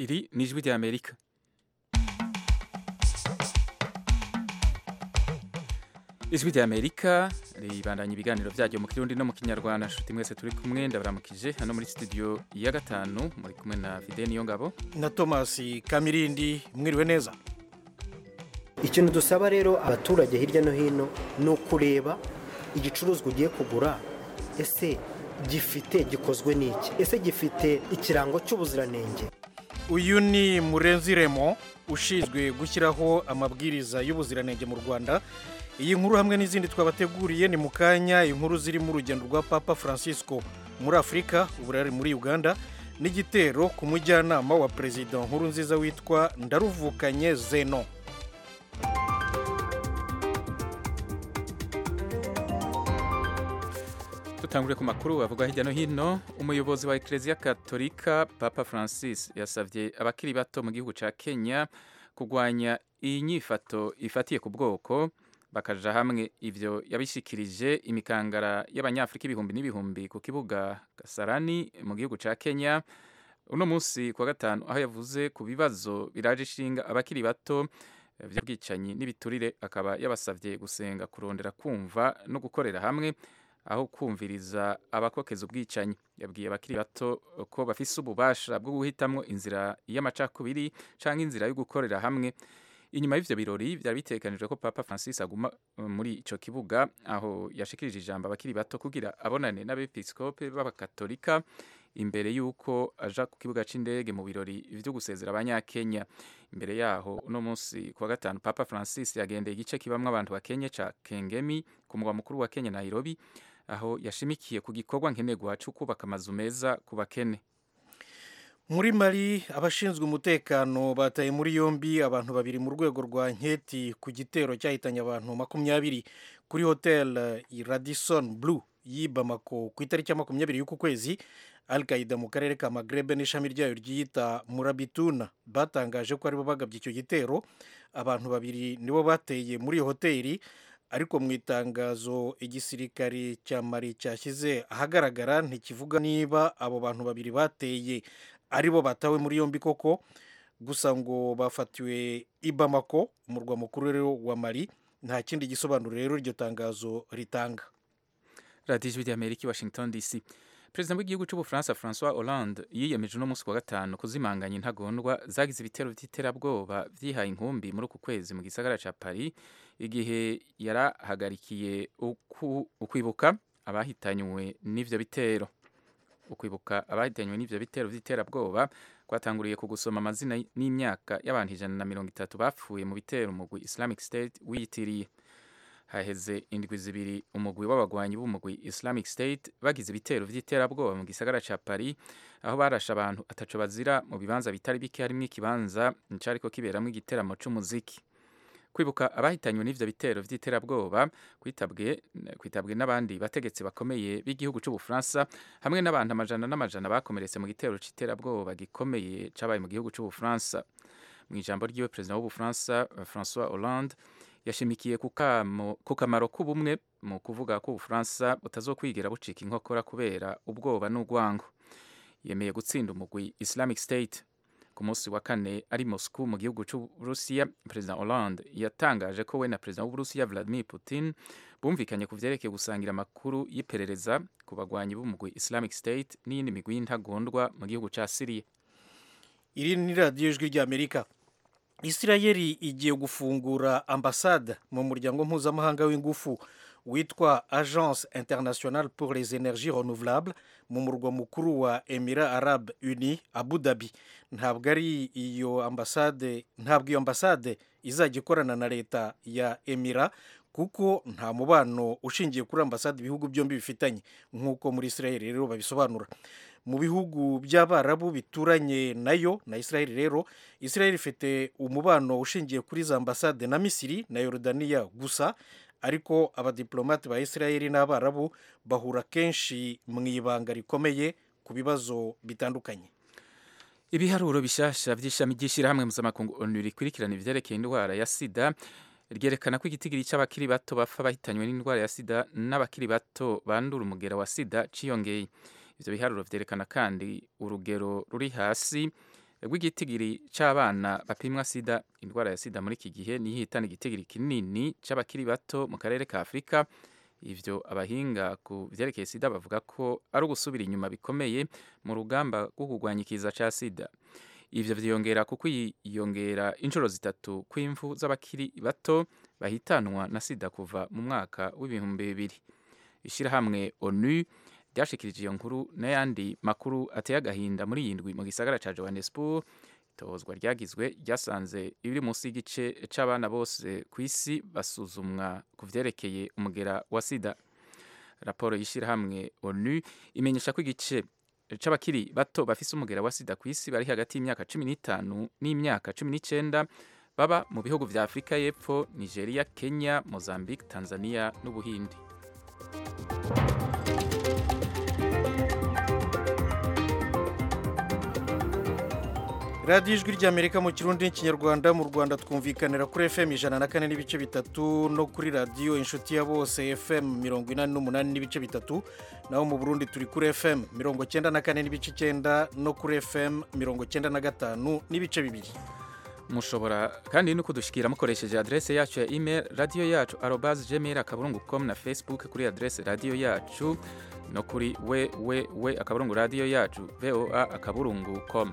iri ni ijwi rya amerika ijwi rya amerika ribandanya ibiganiro byaryo mu kirundi no mu kinyarwanda nshuti mwese turi kumwe ndabaramukije hano muri studio ya gatanu muri kumwe na fide niyo ngabo na thomas kamirindi mwiriwe neza ikintu dusaba rero abaturage hirya no hino ni ukureba igicuruzwa ugiye kugura ese gifite gikozwe n'iki ese gifite ikirango cy'ubuziranenge uyu ni murenzi remo ushinzwe gushyiraho amabwiriza y'ubuziranenge mu rwanda iyi nkuru hamwe n'izindi twabateguriye ni mu kanya inkuru zirimo urugendo rwa papa francisco muri afurika ubu ari muri uganda n'igitero ku mujyanama wa perezida nkuru nziza witwa ndaruvukanye zeno dutangure ku makuru avuga hirya no hino umuyobozi wa ekereziya katolika papa francis yasabye abakiri bato mu gihugu cya kenya kurwanya iyi nyifato ifatiye ku bwoko bakaja hamwe ivyo yabishikirije imikangara y'abanyafurika ibihumbi n'ibihumbi ku kibuga gasarani mu gihugu ca kenya uno munsi kuwa gatanu aho yavuze ku bibazo biraje ishinga abakiri bato vy'ubwicanyi n'ibiturire akaba yabasavye gusenga kurondera kumva no gukorera hamwe aho kumviriza abakokeza ubwicanyi yabwiye abakiri bato ko bafise ububasha bwo guhitamwo inzira y'amacakubiri canke inzira yo gukorera hamwe inyuma y'ivyo birori byari bitegekanijwe ko papa francis aguma muri ico kibuga aho yashikirije ijambo abakiri bato kugira abonane n'abepiskope b'abakatolika imbere y'uko aja ku kibuga c'indege mu birori vyo gusezera abanyakenya imbere yaho uno munsi kuwa gatanu papa francis yagendeye igice kibamwo abantu ba kenya ca kengemi ku mugwa mukuru wa kenya nairobi aho yashimikiye ku gikorwa nkenerwa co kubaka amazu meza ku bakene muri mari abashinzwe umutekano bataye muri yombi abantu babiri mu rwego rwa nketi ku gitero cyahitanye abantu makumyabiri kuri hotel radisson blue y'i bamako ku itariki ya makumyabiri y'uku kwezi al qaida mu karere ka magrebe n'ishami ryayo ryiyita murabituna batangaje ko aribo bagabye icyo gitero abantu babiri nibo bateye muri iyo hoteli ariko mu itangazo igisirikare cya mari cyashyize ahagaragara ntikivuga niba abo bantu babiri bateye aribo batawe muri yombi koko gusa ngo bafatiwe i bamako umurwa mukuru rero wa mari nta kindi gisobanuro rero iryo tangazo ritanga radiyo ijwi ry'amerika washington dc perezida w'igihugu cy'ubufaransa francois hollande yiyemeje uno munsi wa gatanu kuzimanganya intagondwa zagize ibitero by'iterabwoba byihaye inkumbi muri uku kwezi mu gisagara cya paris igihe yarahagarikiye ukwibuka abahitanywe n'ivyo bitero ukwibuka abahitanywe n'ivyo bitero by'iterabwoba kwatanguriye ku gusoma amazina n'imyaka y'abantu ijana na mirongo itatu bapfuye mu bitero umugwi islamic state wiyitiriye haheze indwi zibiri umugwi w'abagwanyi b'umugwi islamic state bagize ibitero by'iterabwoba mu gisagara ca paris aho barashe abantu ataco bazira mu bibanza bitari bike harimwo ikibanza cariko kiberamwo igiteramo c'umuziki kwibuka abahitanywe n'ivyo bitero vy'iterabwoba kwitabwe kwitabwe n'abandi bategetsi bakomeye b'igihugu c'ubufaransa hamwe n'abantu amajana n'amajana bakomeretse mu gitero c'iterabwoba gikomeye cabaye mu gihugu c'ubufaransa mu ijambo ryiwe perezida w'ubufaransa francois hollande yashimikiye ku kamaro k'ubumwe mu kuvuga ko ubufaransa butazokwigera bucika inkokora kubera ubwoba n'urwango yemeye gutsinda umugwi islamic state ku munsi wa kane ari Moscow mu gihugu cy'Uburusiya President Hollande yatangaje ko we na President w'Uburusiya Vladimir Putin bumvikanye ku vyerekeye gusangira amakuru y'iperereza ku bagwanyi b'umugwi Islamic State n'iyindi migwi y'intagondwa mu gihugu ca Syria iri ni radiyo ijwi ry'amerika isirayeli igiye gufungura ambasade mu muryango mpuzamahanga w'ingufu witwa agence internationale pour les énergies renouvelables mu murwa mukuru wa emira arab uni abu dhabi ntabwo ari iyo ambasade ntabwo iyo ambasade izajya ikorana na leta ya emira kuko nta mubano ushingiye kuri ambasade ibihugu byombi bifitanye nk'uko muri isirayeli rero babisobanura mu bihugu by'abarabu bituranye nayo na isirayeli rero isirayeli ifite umubano ushingiye kuri za ambasade na misiri na yorodaniya gusa ariko abadiplomate ba isirayeli n'abarabu bahura kenshi mu ibanga rikomeye ku bibazo bitandukanye ibiharuro bishasha by'ishami ry'ishyirahamwe mpuzamakungu onu rikurikirana ivyerekeye indwara ya sida ryerekana ko igitigiri cy'abakiri bato bapfa bahitanywe n'indwara ya sida n'abakiri bato bandura umugera wa sida ciyongeye ivyo biharuro vyerekana kandi urugero ruri hasi rw'igitigiri c'abana bapimwa sida indwara ya sida muri iki gihe niyo ihitana igitigiri kinini c'abakiri bato mu karere ka afurika ivyo abahinga ku vyerekeye sida bavuga ko ari ugusubira inyuma bikomeye mu rugamba rwo kurwanya ikiza ca sida ivyo vyiyongera ku kwiyongera inshuro zitatu kw'imfu z'abakiri bato bahitanwa na sida kuva mu mwaka w'ibihumbi bibiri ishirahamwe onu ryashikirije iyo nkuru n'ayandi makuru ateye agahinda muri iyi ndwi mu gisagara ca johannesburg itozwa ryagizwe ryasanze ibiri munsi y'igice c'abana bose ku isi basuzumwa ku vyerekeye umugera wa sida raporo y'ishirahamwe onu imenyesha ko igice c'abakiri bato bafise umugera wa sida ku isi bari hagati y'imyaka cumi n'itanu n'imyaka cumi n'icenda baba mu bihugu vya afurika y'epfo nigeria kenya mozambique tanzania n'ubuhindi radiyo ijwi ry'amerika mu kirundi n'ikinyarwanda mu rwanda twumvikanira kuri fm ijana na kane n'ibice bitatu no kuri radiyo inshuti ya bose fm mirongo inani n'umunani n'ibice bitatu naho mu burundi turi kuri fm mirongo cyenda na kane n'ibice icyenda no kuri fm mirongo cyenda na gatanu n'ibice bibiri mushobora kandi no kudushikira mukoresheje adrese yacu ya email radio yacu arobas gmail akaburungu com na facebook kuri adrese radio yacu no kuri www akaburungu radio yacu voa akaburungu com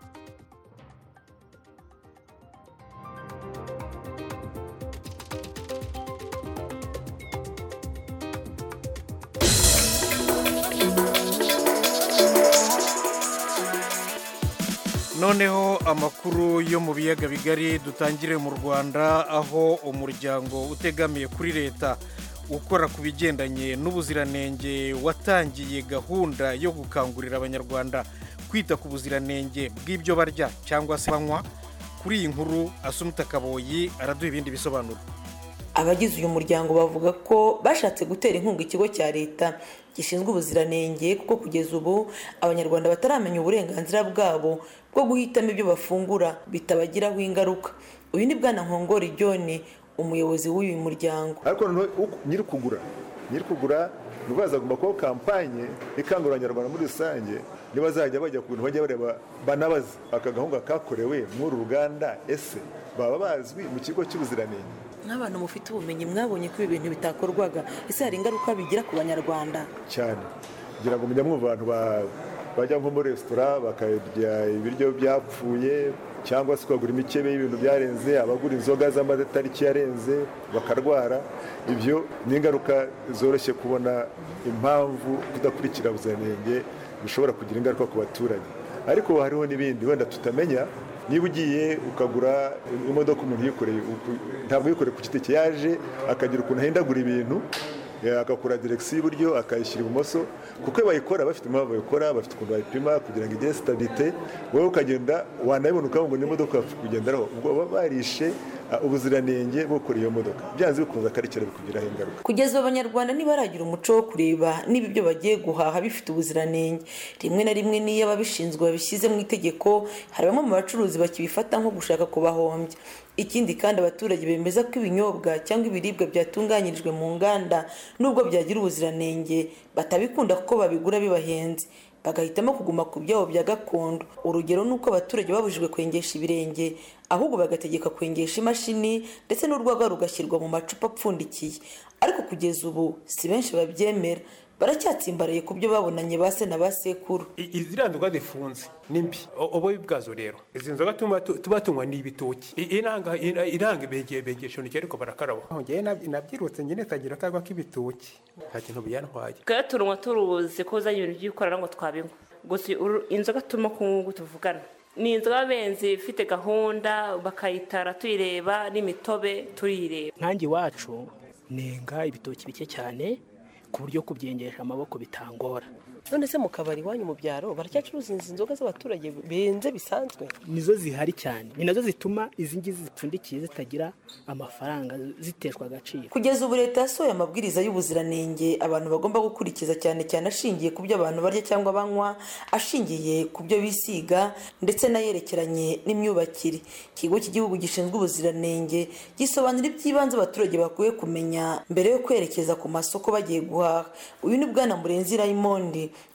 noneho amakuru yo mu biyaga bigari dutangire mu rwanda aho umuryango utegamiye kuri leta ukora ku bigendanye n'ubuziranenge watangiye gahunda yo gukangurira abanyarwanda kwita ku buziranenge bw'ibyo barya cyangwa se banywa kuri iyi nkuru asumuta kaboyi araduha ibindi bisobanuro abagize uyu muryango bavuga ko bashatse gutera inkunga ikigo cya leta gishinzwe ubuziranenge kuko kugeza ubu abanyarwanda bataramenya uburenganzira bwabo bwo guhitamo ibyo bafungura bitabagiraho ingaruka uyu ni bwana nkongori john umuyobozi w'uyu muryango ariko nyiri kugura nyiri kugura ni rwaza agomba kubaho kampanye ikangurira abanyarwanda muri rusange ntibazajya bajya ku bintu bajya bareba banabaza aka gahunga kakorewe muri uru ruganda ese baba bazwi mu kigo cy'ubuziranenge nk'abantu mufite ubumenyi mwabonye ko ibi bintu bitakorwaga ese hari ingaruka bigira ku banyarwanda cyane kugira ngo mujya mwumva abantu bajya nko muri resitora bakarya ibiryo byapfuye cyangwa se ukagura imikebe y'ibintu byarenze abagura inzoga z'amatariki yarenze bakarwara ibyo ni ingaruka zoroshye kubona impamvu kudakurikira ubuziranenge bishobora kugira ingaruka ku baturage ariko hariho n'ibindi wenda tutamenya niba ugiye ukagura imodoka umuntu yikoreye ntabwo yikoreye ku giti cye yaje akagira ukuntu ahindagura ibintu agakora direkisiyo y'iburyo akayishyira ibumoso kuko iyo bayikora bafite impamvu bayikora bafite ukuntu bayipima kugira ngo igire sitabite wowe ukagenda wanayibona ukavuga ngo n'imodoka kugenderaho ubwo baba barishe ubuziranenge bwo gukora iyo modoka byanze bikunze akarikira bikugiraho ingaruka kugeza ubu abanyarwanda ntibaragira umuco wo kureba niba ibyo bagiye guhaha bifite ubuziranenge rimwe na rimwe n'iyo ababishinzwe babishyize mu itegeko hari bamwe mu bacuruzi bakibifata nko gushaka kubahombya ikindi kandi abaturage bemeza ko ibinyobwa cyangwa ibiribwa byatunganyirijwe mu nganda nubwo byagira ubuziranenge batabikunda kuko babigura bibahenze bagahitamo kuguma ku byabo bya gakondo urugero ni uko abaturage babujijwe kwengesha ibirenge ahubwo bagategeka kwengesha imashini ndetse n'urwagwa rugashyirwa mu macupa apfundikiye ariko kugeza ubu si benshi babyemera baracyatsimbaraye ku byo babonanye ba se na ba sekuru iziriya nzoga zifunze ni mbi ububi bwazo rero izi nzoga tuba tunywa ni ibitoki iranga ibegesho ni ariko barakaraba ngewe nabyirutse nyine tagira akagwa k'ibitoki nta kintu byantwaye twebwe turunywa turuzi ko uzanye ibintu by'ikorana ngo twabinywa gusa inzoga turimo kunywa tuvugana ni inzoga benzi ifite gahunda bakayitara tuyireba n'imitobe tuyireba nkange iwacu nenga ibitoki bike cyane ku buryo kubyengesha amaboko bitangora none se mu kabari iwanyu mu byaro baracyacuruza izi nzoga z'abaturage benze bisanzwe nizo zihari cyane ni nazo zituma izi ngizi zipfundikiye zitagira amafaranga ziteshwa agaciro kugeza ubu leta yasohoye amabwiriza y'ubuziranenge abantu bagomba gukurikiza cyane cyane ashingiye ku byo abantu barya cyangwa banywa ashingiye ku byo bisiga ndetse n'ayerekeranye n'imyubakire ikigo cy'igihugu gishinzwe ubuziranenge gisobanura iby'ibanze abaturage bakwiye kumenya mbere yo kwerekeza ku masoko bagiye guhaha uyu ni bwana murenzi rayimonde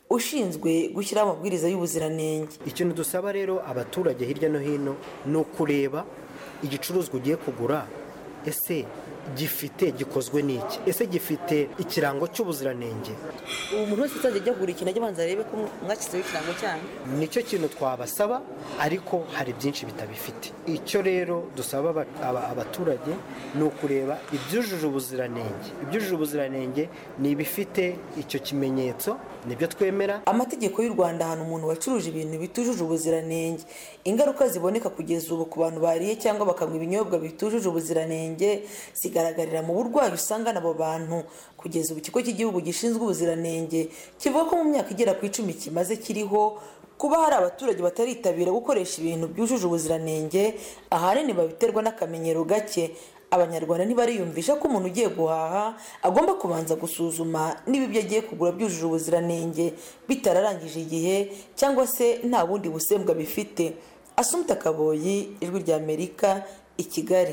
ushinzwe gushyiraho amabwiriza y'ubuziranenge ikintu dusaba rero abaturage hirya no hino ni ukureba igicuruzwa ugiye kugura ese gifite gikozwe n'iki ese gifite ikirango cy'ubuziranenge ubu umuntu wese uzajya ajya kugura ikintu ajya abanza arebe ko mwashyizeho ikirango cyanyu nicyo kintu twabasaba ariko hari byinshi bitabifite icyo rero dusaba aba- aba- abaturage ni ukureba ibyujuje ubuziranenge ibyujuje ubuziranenge ni ibifite icyo kimenyetso nibyo twemera amategeko y'u rwanda ahana umuntu wacuruje ibintu bitujuje ubuziranenge ingaruka ziboneka kugeza ubu ku bantu bariye cyangwa bakanywa ibinyobwa bitujuje ubuziranenge zigaragarira mu burwayi usangana abo bantu kugeza ubu ikigo cy'igihugu gishinzwe ubuziranenge kivuga ko mu myaka igera ku icumi kimaze kiriho kuba hari abaturage bataritabira gukoresha ibintu byujuje ubuziranenge ahanini babiterwa n'akamenyero gake abanyarwanda ntibariyumvisha ko umuntu ugiye guhaha agomba kubanza gusuzuma niba ibyo agiye kugura byujuje ubuziranenge bitararangije igihe cyangwa se nta bundi busembwa bifite asumta kaboyi ijwi rya amerika i kigali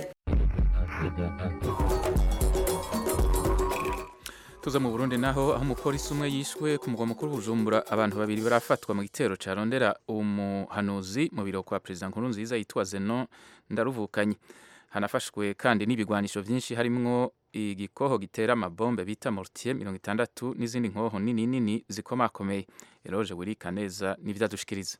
tuza mu burundi naho aho umupolisi umwe yishwe ku mugwa mukuru bujumbura abantu babiri barafatwa mu gitero carondera umuhanuzi mu biro kwa perezida nkuru nziza yitwa zeno ndaruvukanye hanafashwe kandi n'ibigwanisho vyinshi harimwo igikoho gitera amabombe bita mortier mirongo itandatu n'izindi nkoho nini nini zikomakomeye eroje wirika neza n'ivyadushikiriza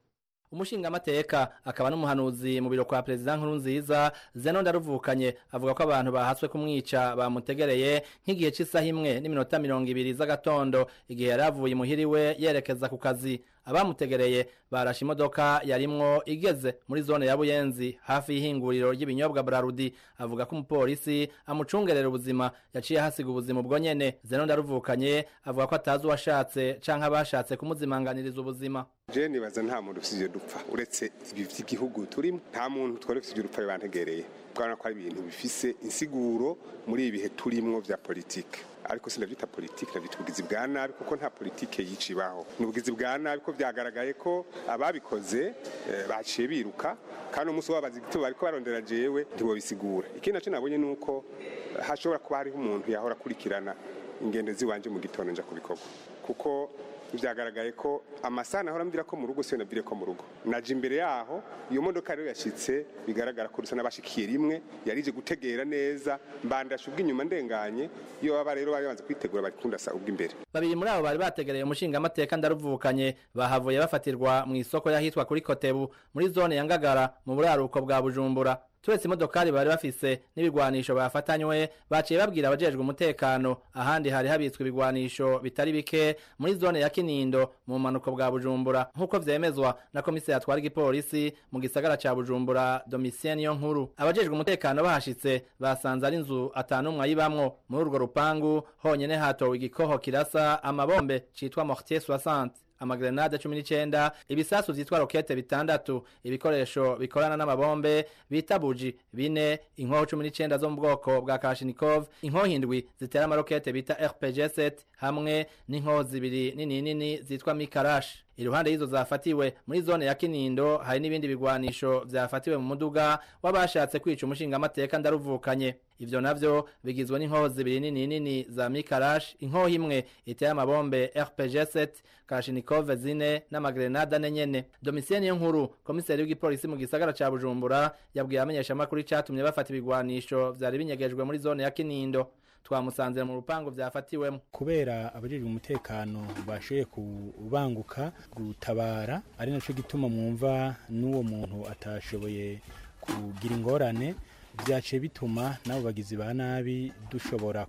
umushingamateka akaba n'umuhanuzi mu biro kwa perezida nkuru nziza zeno ndaruvukanye avuga ko abantu bahatswe kumwica bamutegereye nk'igihe cy'isaha imwe n'iminota mirongo ibiri z'agatondo igihe yari avuye imuhira iwe yerekeza ku kazi abamutegereye barashe imodoka yarimwo igeze muri zone ya buyenzi hafi y'ihinguriro ry'ibinyobwa brarudi avuga ko umupolisi amucungerera ubuzima yaciye ahasiga ubuzima ubwo nyene zeno ndaruvukanye avuga ko atazi uwashatse canke abashatse kumuzimanganiriza ubuzima je nibaza nta muntu ufite ibyo dupfa uretse ibi by'igihugu turimo nta muntu twari ufite ibyo dupfa bibantegereye twabona ko ari ibintu bifise insiguro muri ibi bihe turimwo vya politike ariko sinavyita politike navyita ubugizi bwa nabi kuko nta politike yica ibaho ni ubugizi bwa nabi ko vyagaragaye ko ababikoze eh, baciye biruka kandi umunsi wabaza igitabo bariko barondera jewe ntibobisigura ikindi naco nabonye ni uko hashobora kuba hariho umuntu yahora akurikirana ingendo ziwanje mu gitondo nja kubikorwa kuko byagaragaye ko amasaha nahora mbwira ko mu rugo siyo nabwire ko mu rugo naje imbere yaho iyo modoka rero yashitse bigaragara ko rusa n'abashikiye rimwe yarije gutegera neza mbandasha ubw'inyuma ndenganye iyo baba rero bari banze kwitegura bari kundasa ubw'imbere babiri muri abo bari bategereye umushingamateka ndaruvukanye bahavuye bafatirwa mu isoko y'ahitwa kuri kotebu muri zone ya ngagara mu buraruko bwa bujumbura turetse imodokari bari bafise n'ibigwanisho bafatanywe baciye babwira abajejwe umutekano ahandi hari habitswe ibigwanisho bitari bike muri zone ya kinindo mu bumanuko bwa bujumbura nk'uko vyemezwa na komiseri atwara igipolisi mu gisagara ca bujumbura domitien niyo nkuru abajejwe umutekano bahashitse basanze ari inzu atanumwe ayibamwo muri urwo rupangu honyene hatowe igikoho kirasa amabombe citwa mortier 60 amagrenade cumi n'icenda ibisasu vyitwa rokete bitandatu ibikoresho bikorana n'amabombe bita buji bine inkoho cumi n'icenda zo mu bwoko bwa kashinikov inkoho indwi zitera amarokete bita rpg 7 hamwe n'inkoho zibiri nini nini zitwa mikarash iruhande y'izo zafatiwe muri zone ya kinindo hari n'ibindi bigwanisho vyafatiwe mu muduga w'abashatse kwica umushingamateka ndaruvukanye ivyo navyo bigizwe n'inkoho zibiri nini nini za mikarash inkoho imwe iteye amabombe rpg 7 kashinikove zine n'amagrenade ane nyene domitien niyo nkuru komiseri w'igipolisi mu gisagara ca bujumbura yabwiye abamenyeshamakuru icatumye bafata ibigwanisho vyari binyegejwe muri zone ya kinindo twamusanze mu rupangu vyafatiwemo kubera abajejwe umutekano bashoboye kubanguka gutabara ari naco gituma mwumva n'uwo muntu atashoboye kugira ingorane vyaciye bituma n'abo bagizi ba nabi dushobora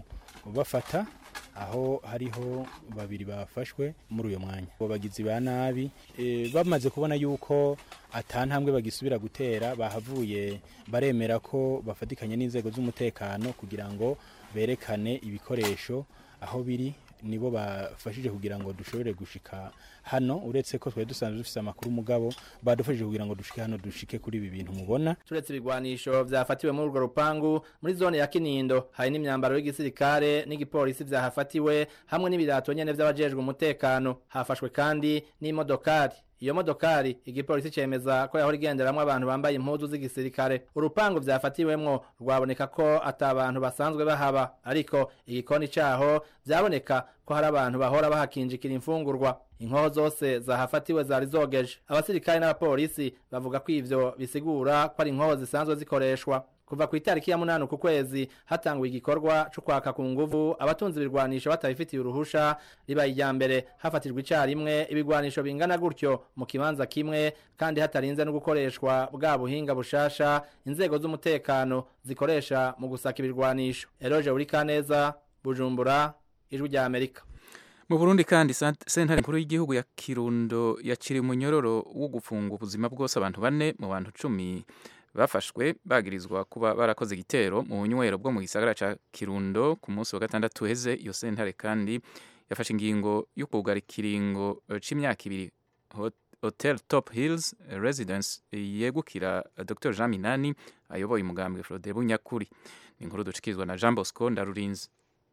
kubafata aho hariho babiri bafashwe muri uyo mwanya abo bagizi ba nabi e, bamaze kubona yuko atantambwe bagisubira gutera bahavuye baremera ko bafatikanye n'inzego z'umutekano kugira ngo berekane ibikoresho aho biri nibo bafashije kugira ngo dushobore gushika hano uretse ko twari dusanzwe dufite amakuru mugabo badufashije kugira ngo dushike hano dushike kuri ibi bintu mubona turetse ibigwanisho vyafatiwe muri urwo rupangu muri zone ya kinindo hari n'imyambaro y'igisirikare n'igipolisi vyahafatiwe hamwe n'ibirato nyene vy'abajejwe umutekano hafashwe kandi n'imodokari iyo modokari igipolisi cemeza ko yahora igenderamwo abantu bambaye impuzu z'igisirikare urupangu vyafatiwemwo rwaboneka ko ata abantu basanzwe bahaba ariko igikoni caho vyaboneka ko hari abantu bahora bahakinjikira imfungurwa inkoho zose zahafatiwe zari zogeje abasirikare n'abapolisi bavuga ko ivyo bisigura ko ari inkoho zisanzwe zikoreshwa kuva ku itariki ya munani ku kwezi hatanguye igikorwa co kwaka ku nguvu abatunzi ibirwanisho batabifitiye uruhusha ribaye irya mbere hafatirwa icarimwe ibigwanisho bingana gutyo mu kibanza kimwe kandi hatarinze no gukoreshwa bwa buhinga bushasha inzego z'umutekano zikoresha mu gusaka ibirwanisho eroje uri kaneza bujumbura ijwi rya amerika mu burundi kandi sant- sentare nkuru y'igihugu ya kirundo yakiriye umunyororo wo gufunga ubuzima bwose abantu bane mu bantu cumi bafashwe bagirizwa kuba barakoze igitero mu bunywero bwo mu gisagara ca kirundo ku munsi wa gatandatu uheze iyo sentare kandi yafashe ingingo yo kugara ikiringo eh, c'imyaka ibiri Hot- hotel top hills residence yegukira eh, dr jean minani ayoboye umugambwe frode bunyakuri ni inkuru ducikirizwa na jean bosco ndarurinzi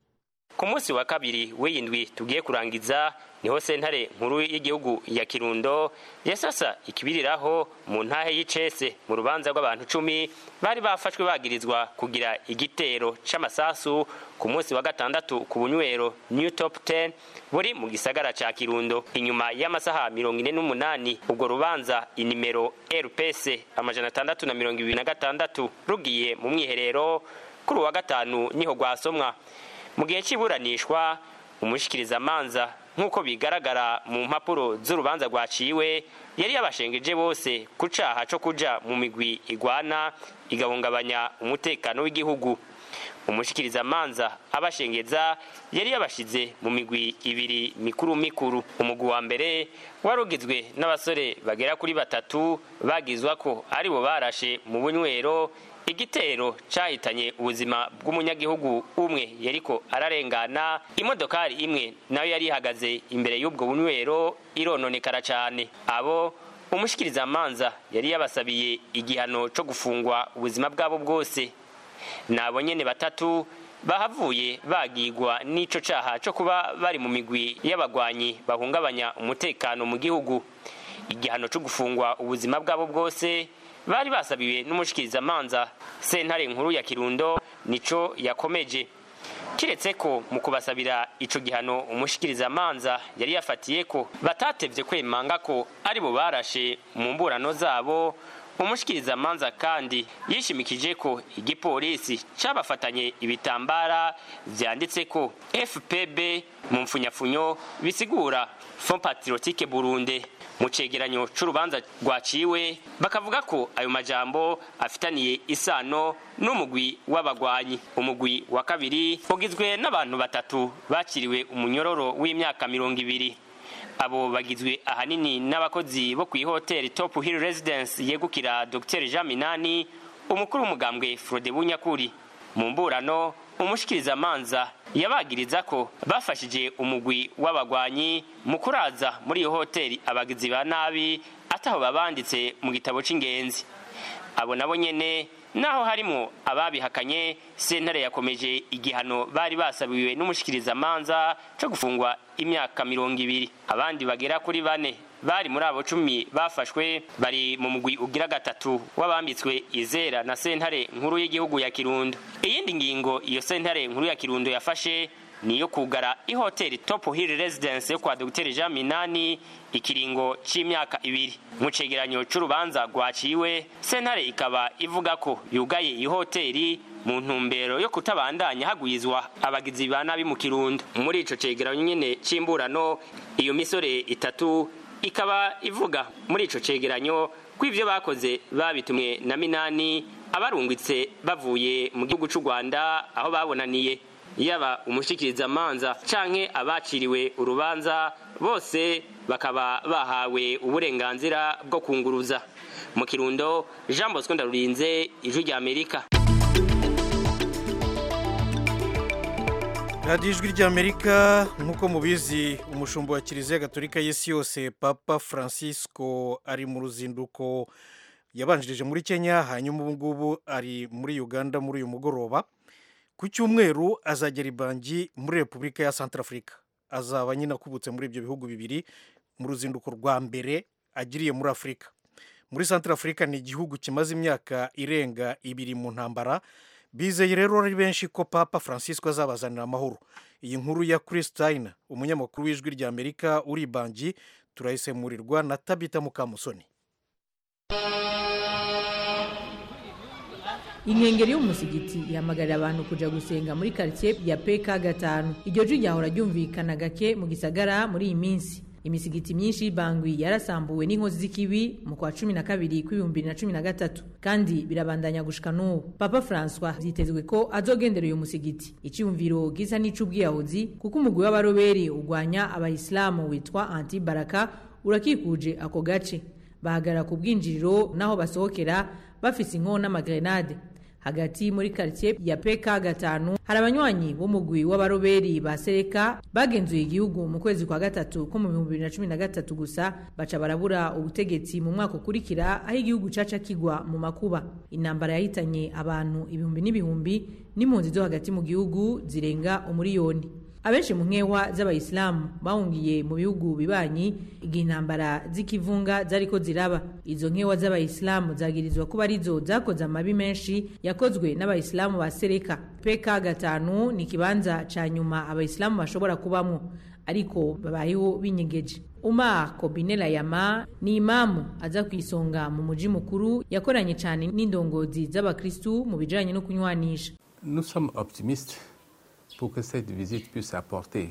ku munsi wa kabiri w'iyindwi tugiye kurangiza niho sentare nkuru y'igihugu ya kirundo yasasa ikibiriraho mu ntahe y'icese mu rubanza rw'abantu cumi bari bafashwe bagirizwa kugira igitero c'amasasu ku munsi wa gatandatu ku bunywero new top 10 buri mu gisagara ca kirundo inyuma y'amasaha mirongo ine n'umunani ubwo rubanza inimero rps amajana atandatu na mirongo ibiri na gatandatu rugiye mu mwiherero kuri uwa gatanu niho rwasomwa mu gihe cy'iburanishwa umushikirizamanza nk'uko bigaragara mu mpapuro z'urubanza rwaciwe yari yabashengeje bose ku caha co kuja mu migwi igwana igahungabanya umutekano w'igihugu umushikirizamanza abashengeza yari yabashize mu migwi ibiri mikuru mikuru umugwi wa mbere wari ugizwe n'abasore bagera kuri batatu bagizwa ko ari bo barashe mu bunywero igitero cahitanye ubuzima bw'umunyagihugu umwe yariko ararengana imodokari imwe nayo yari ihagaze imbere y'ubwo bunywero irononekara cane abo umushikirizamanza yari yabasabiye igihano co gufungwa ubuzima bwabo bwose nabo nyene batatu bahavuye bagigwa n'ico caha co kuba bari mu migwi y'abagwanyi bahungabanya umutekano mu gihugu igihano co gufungwa ubuzima bwabo bwose bari basabiwe n'umushikirizamanza sentare nkuru ya kirundo nico yakomeje kiretse ko mu kubasabira ico gihano umushikirizamanza yari yafatiye ko batatevye kwemanga ko ari bo barashe mu mburano zabo umushikirizamanza kandi yishimikije ko igipolisi cabafatanye ibitambara vyanditse ko fpb mu mfunyafunyo bisigura fond patriotique burundi mu cegeranyo c'urubanza rwaciwe bakavuga ko ayo majambo afitaniye isano n'umugwi w'abagwanyi umugwi wa kabiri ugizwe n'abantu batatu bakiriwe umunyororo w'imyaka mirongo ibiri abo bagizwe ahanini n'abakozi bo kw'ihoteli top hill residence yegukira dr jean minani umukuru w'umugambwe frode bunyakuri mu mburano umushikirizamanza yabagiriza ko bafashije umugwi w'abagwanyi mu kuraza muri iyo hoteli abagizi ba nabi ataho babanditse mu gitabo c'ingenzi abo nabo nyene naho harimwo ababihakanye sentare yakomeje igihano bari basabiwe n'umushikirizamanza co gufungwa imyaka mirongo ibiri abandi bagera kuri bane bari muri abo cumi bafashwe bari mu mugwi ugira gatatu w'abambitswe izera na sentare nkuru y'igihugu ya kirundo iyindi ngingo iyo sentare nkuru ya kirundo yafashe ni iyo kugara ihoteli top hill residence yo kwa dr jean minani ikiringo c'imyaka ibiri mu cegeranyo c'urubanza rwaciwe sentare ikaba ivuga ko yugaye iyi hoteli mu ntumbero yo kutabandanya hagwizwa abagizi ba nabi mu kirundo muri ico cegeranyo nyene c'imburano iyo misore itatu ikaba ivuga muri ico cegeranyo ko ivyo bakoze babitumwe na minani abarungitse bavuye mu gihugu c'u rwanda aho babonaniye yaba umushikirizamanza canke abaciriwe urubanza bose bakaba bahawe uburenganzira bwo kunguruza mu kirundo jean bosco ndarurinze ijwi rya amerika radiyo ijwi ry'amerika nk'uko mubizi umushumba wa kiliziya gatolika y'isi yose papa francisco ari mu ruzinduko yabanjirije muri kenya hanyuma ubu ngubu ari muri uganda muri uyu mugoroba ku cyumweru azagera ibangi muri repubulika ya santarafurika azaba nyine akubutse muri ibyo bihugu bibiri mu ruzinduko rwa mbere agiriye muri afurika muri santara afurika ni igihugu kimaze imyaka irenga ibiri mu ntambara bizeye rero ari benshi ko papa francisco azabazanira amahoro iyi nkuru ya christine umunyamakuru w'ijwi rya amerika uri bangi turayisemurirwa na tabita mukamusoni inkengeri y'umusigiti ihamagarira abantu kuja gusenga muri karitsiye ya pk gatanu iryo jwi ryahora ryumvikana gake mu gisagara muri iyi minsi imisigiti myinshi y'ibangwi yarasambuwe n'inkozi z'ikibi mu kwa cumi na kabiri kw'ibihumbi bibiri na cumi na gatatu kandi birabandanya gushika n'ubu papa francois vyitezwe ko azogendera uyu musigiti iciyumviro gisa n'ic'ubwiyahuzi kuko umugwi w'abaroberi urwanya abayisilamu witwa anti baraka urakikuje ako gace bahagarara ku bwinjiriro n'aho basohokera bafise inkono n'amagrenade hagati muri karitsiye ya pk gatanu hari abanywanyi b'umugwi w'abaroberi ba sereka bagenzuye igihugu mu kwezi kwa gatatu ko mu bihumbi bibiri na cumi na gatatu gusa baca barabura ubutegetsi mu mwaka ukurikira aho igihugu caca kigwa mu makuba intambara yahitanye abantu ibihumbi n'ibihumbi n'impunzi zo hagati mu gihugu zirenga umuriyoni abenshi mu nkewa z'abayisilamu bahungiye mu bihugu bibanyi igihe intambara z'ikivunga zariko ziraba izo nkewa z'abayisilamu zagirizwa kuba arizo zakoze amabi menshi yakozwe n'abayisilamu ba sereka pk gatanu ni ikibanza ca nyuma abayisilamu bashobora kubamwo ariko babayeho binyegeje umar kobinela yama ni imamu aza ku isonga mu muji mukuru yakoranye cyane n'indongozi z'abakristu mu bijanye no kunywanisha Nous sommes optimistes pour que cette visite puisse apporter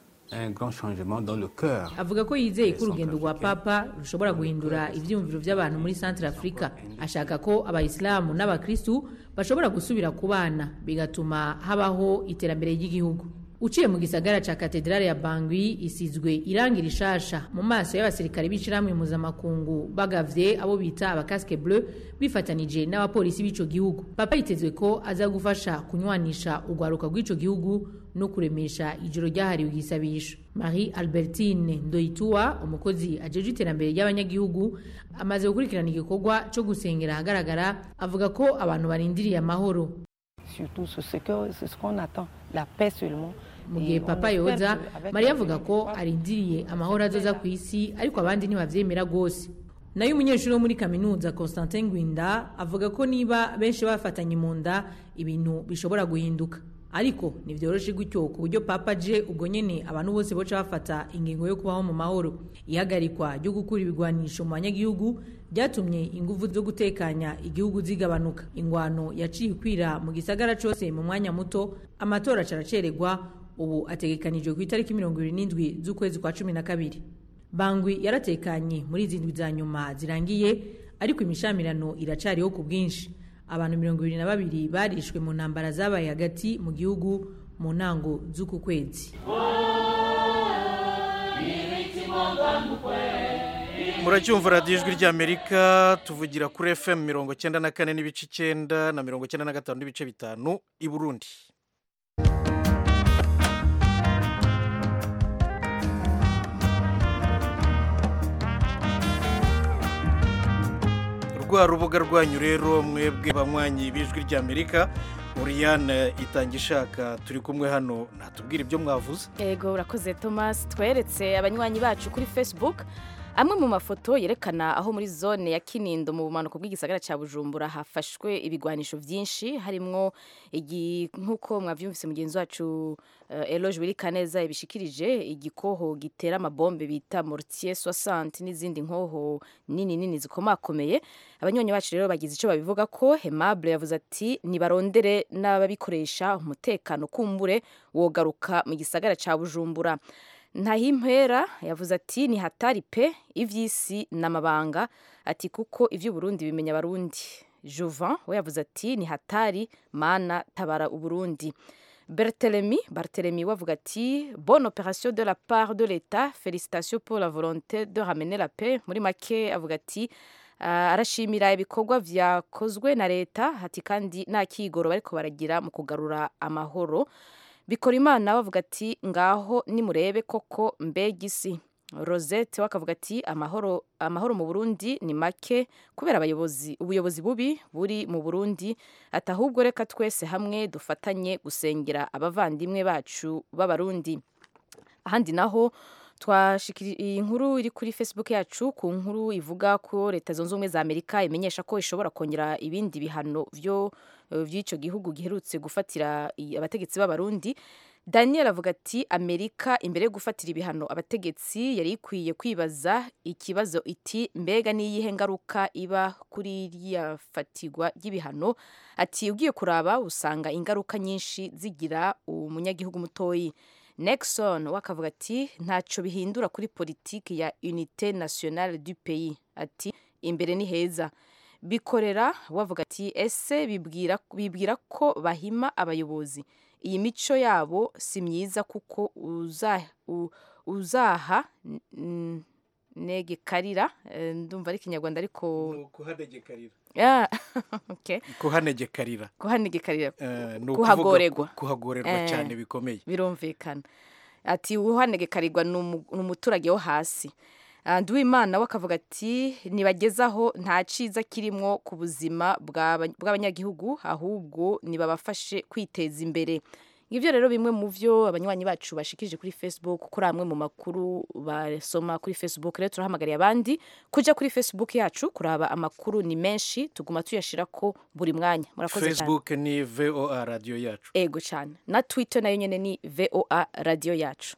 un grand changement dans le cœur. avuga ko yizeye ko urugendo rwa papa rushobora guhindura ibyiyumviro by'abantu muri centre africa ashaka ko abayisilamu n'abakristu bashobora gusubira ku bana bigatuma habaho iterambere ry'igihugu uciye mu gisagara ca katedrale ya bangwi isizwe irangi rishasha mu maso y'abasirikare b'ishirahamwe mpuzamakungu bagavye abo bita abakaske bleu bifatanije n'abapolisi b'ico gihugu papa yitezwe ko aza gufasha kunywanisha urwaruka rw'ico gihugu no kuremesha ijoro ryahariwe igisabisho marie albertine ndoyituwa umukozi ajejwe iterambere ry'abanyagihugu amaze gukurikirana igikorwa co gusengera ahagaragara avuga ko abantu barindiriye amahoro surtout c'est ce que c'est ce qu'on attend la paix seulement mu gihe papa yoza mariya avuga ko arindiriye amahoro azoza ku isi ariko abandi ntibavyemera rwose nayo umunyeshuri wo muri kaminuza constantin ngwinda avuga ko niba benshi bafatanye mu nda ibintu bishobora guhinduka ariko ntivyoroshe gutyo ku buryo papa je ubwo nyene abantu bose boca bafata ingingo yo kubaho mu mahoro ihagarikwa ryo gukura ibigwanisho mu banyagihugu byatumye inguvu zo gutekanya igihugu zigabanuka ingwano yaciye ikwira mu gisagara cose mu mwanya muto amatora caracererwa ubu ategekanijwe ku itariki mirongo ibiri n'indwi z'ukwezi kwa cumi na kabiri bangwi yaratekanye muri izi ndwi za nyuma zirangiye ariko imishamirano iracariho ku bwinshi abantu mirongo ibiri na babiri barishwe mu ntambara zabaye hagati mu gihugu mu ntango z'uku kwezi muracyumva radiyo ijwi ry'amerika tuvugira kuri fm mirongo cyenda na kane n'ibice icyenda na mirongo cyenda na gatanu n'ibice bitanu i burundi rwa rubuga rwanyu rero mwebwe banywanyi b'ijwi ry'amerika Oriane itanga ishaka turi kumwe hano natubwira ibyo mwavuze yego urakoze thomas tweretse abanywanyi bacu kuri facebook amwe mu mafoto yerekana aho muri zone ya kinindo mu bumanuko bw'igisagara cya bujumbura hafashwe ibigwanisho byinshi harimwo nk'uko mwabyumvise mugenzi wacu eloge wirikaneza ibishikirije igikoho gitera amabombe bita mortier 60 n'izindi nkoho nini nini zikomakomeye abanywanyi bacu rero bagize icyo babivuga ko hemable yavuze ati nibarondere n'ababikoresha umutekano kumbure wogaruka mu gisagara cya bujumbura ntahimpera yavuze ati ni hatari pe iby'isi n'amabanga ati kuko iby'uburundi bimenya abarundi juvan we yavuze ati ni hatari mana tabara uburundi bertelemi bartelemi we avuga ati bonne opération de la part de l'état félicitations pour la volonté de ramener la paix muri make avuga ati uh, arashimira ibikorwa vyakozwe na leta ati kandi nta kigoro bariko baragira mu kugarura amahoro bikora imana bavuga ati ngaho nimurebe koko mbega isi rosette we akavuga ati amahoro amahoro mu burundi ni make kubera abayobozi ubuyobozi bubi buri mu burundi ati ahubwo reka twese hamwe dufatanye gusengera abavandimwe bacu b'abarundi ahandi naho twashikiri iyi nkuru iri kuri facebook yacu ku nkuru ivuga ko leta zunze ubumwe za amerika imenyesha ko ishobora kongera ibindi bihano byo by'icyo gihugu giherutse gufatira abategetsi b'abarundi daniel avuga ati amerika imbere yo gufatira ibihano abategetsi yari ikwiye kwibaza ikibazo iti mbega n'iyihe ngaruka iba kuri iriya fatirwa ry'ibihano ati ugiye kuraba usanga ingaruka nyinshi zigira umunyagihugu mutoyi nexon we akavuga ati ntacyo bihindura kuri politiki ya unite nationale du pays ati imbere ni heza bikorera wavuga ati ese bibwira bibwira ko bahima abayobozi iyi mico yabo si myiza kuko uzaha negekarira ndumva ari ikinyarwanda ariko kuhanegekarira kuhanegekarira kuhanegekarira kuhagorerwa kuhagorerwa cyane bikomeye birumvikana ati uhanegekarirwa ni umuturage wo hasi nduwimana we akavuga ati nibagezaho nta cyiza kirimo ku buzima bw'abanyagihugu ahubwo nibabafashe kwiteza imbere ngibyo rero bimwe mu byo abanywanyi bacu bashikije kuri facebook kuri amwe mu makuru basoma kuri facebook rero turahamagariye abandi kujya kuri facebook yacu kuraba amakuru ni menshi tuguma tuyashira ko buri mwanya murakoze cyane facebook ni voa radiyo yacu ego cyane na twitter nayo nyine ni voa radiyo yacu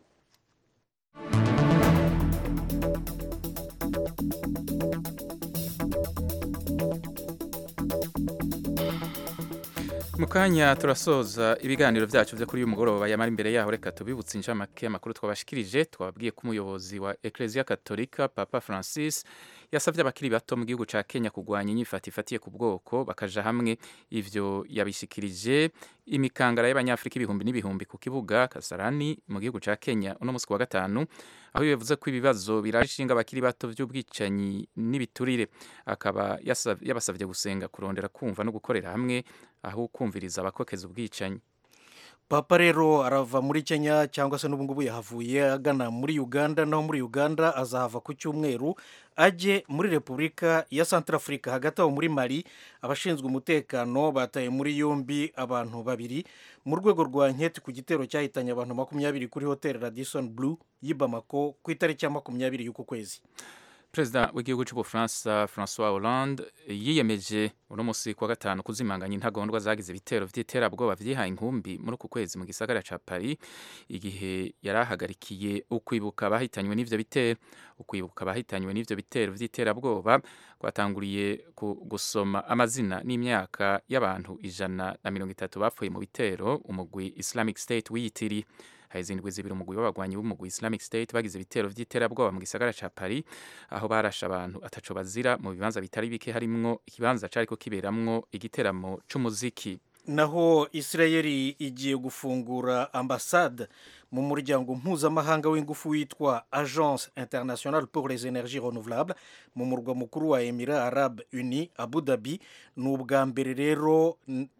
mu kanya turasoza ibiganiro byacu byo kuri uyu mugoroba yamara imbere yaho reka tubibutse inshamake amakuru twabashikirije twababwiye ko umuyobozi wa ekereziya katolika papa francis yasabye abakiri bato mu gihugu cya kenya kurwanya inyifata ifatiye ku bwoko bakaja hamwe ivyo yabishikirije imikangara y'abanyafurika ibihumbi n'ibihumbi ku kibuga kasarani mu gihugu cya kenya uno munsi wa gatanu aho yavuze ko ibibazo biraje ishinga abakiri bato by'ubwicanyi n'ibiturire akaba yabasabye gusenga kurondera kumva no gukorera hamwe aho kumviriza abakokeza ubwicanyi papa rero arava muri kenya cyangwa se n'ubu ngubu yahavuye agana muri uganda naho muri uganda azahava ku cyumweru ajye muri repubulika ya santarafurika hagati aho muri mari abashinzwe umutekano bataye muri yombi abantu babiri mu rwego rwa nketi ku gitero cyahitanye abantu makumyabiri kuri hoteli radison blue y'i bamako ku itariki ya makumyabiri y'uku kwezi perezida w'igihugu cy'ubufaransa francois hollande yiyemeje uno munsi kuwa gatanu kuzimanganya intagondwa zagize ibitero by'iterabwoba byihaye inkumbi muri uku kwezi mu gisagara cya paris igihe yari ahagarikiye ukwibuka abahitanywe n'ibyo bitero ukwibuka abahitanywe n'ibyo bitero by'iterabwoba kwatanguriye gusoma amazina n'imyaka y'abantu ijana na mirongo itatu bapfuye mu bitero umugwi islamic state wiyitiriye izindwi zibiri umugwi w'abagwanyi b'umugwi Islamic State bagize ibitero by'iterabwoba mu gisagara ca Paris aho barashe abantu ataco bazira mu bibanza bitari bike harimwo ikibanza cariko kiberamwo igiteramo c'umuziki naho Israeli igiye gufungura ambasade mu muryango mpuzamahanga w'ingufu witwa Agence Internationale pour les Énergies Renouvelables mu murwa mukuru wa Emirats Arabes Unis Abu Dhabi ni ubwa mbere rero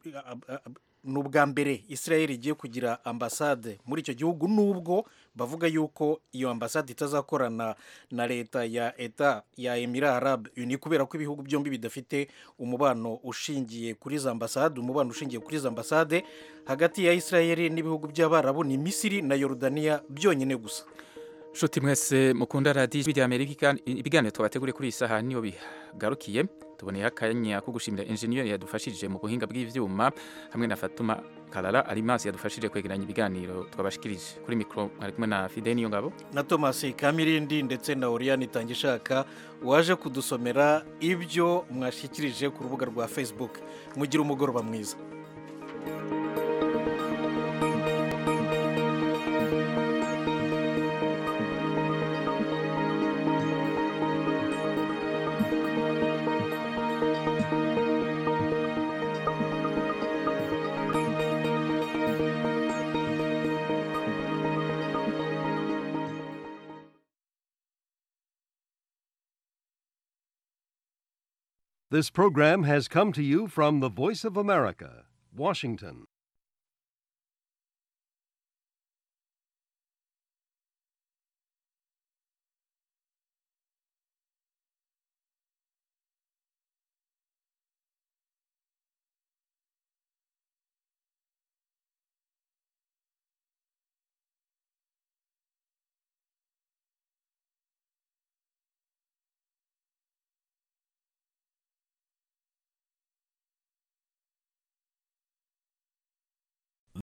ni ubwa mbere israel igiye kugira ambasade muri icyo gihugu nubwo bavuga yuko iyo ambasade itazakorana na leta ya eta ya Emirats Arabes Unis kubera ko ibihugu byombi bidafite umubano ushingiye kuri za ambasade umubano ushingiye kuri za ambasade hagati ya israel n'ibihugu by'abarabu ni misiri na yorudaniya byonyine gusa nshuti mwese mukunda radiyo ijwi rya amerika ibiganiro twabateguriye kuri iyi saha niyo bigarukiye tuboneye akanya ko gushimira enjeniyeri yadufashije mu buhinga bw'ibyuma hamwe na fatuma karara arimasi yadufashije kwegeranya ibiganiro twabashikirije kuri mikoro mwari kumwe na fide niyo ngabo na thomas kamirindi ndetse na oriyani itangishaka waje kudusomera ibyo mwashyikirije ku rubuga rwa facebook mugira umugoroba mwiza This program has come to you from the Voice of America, Washington.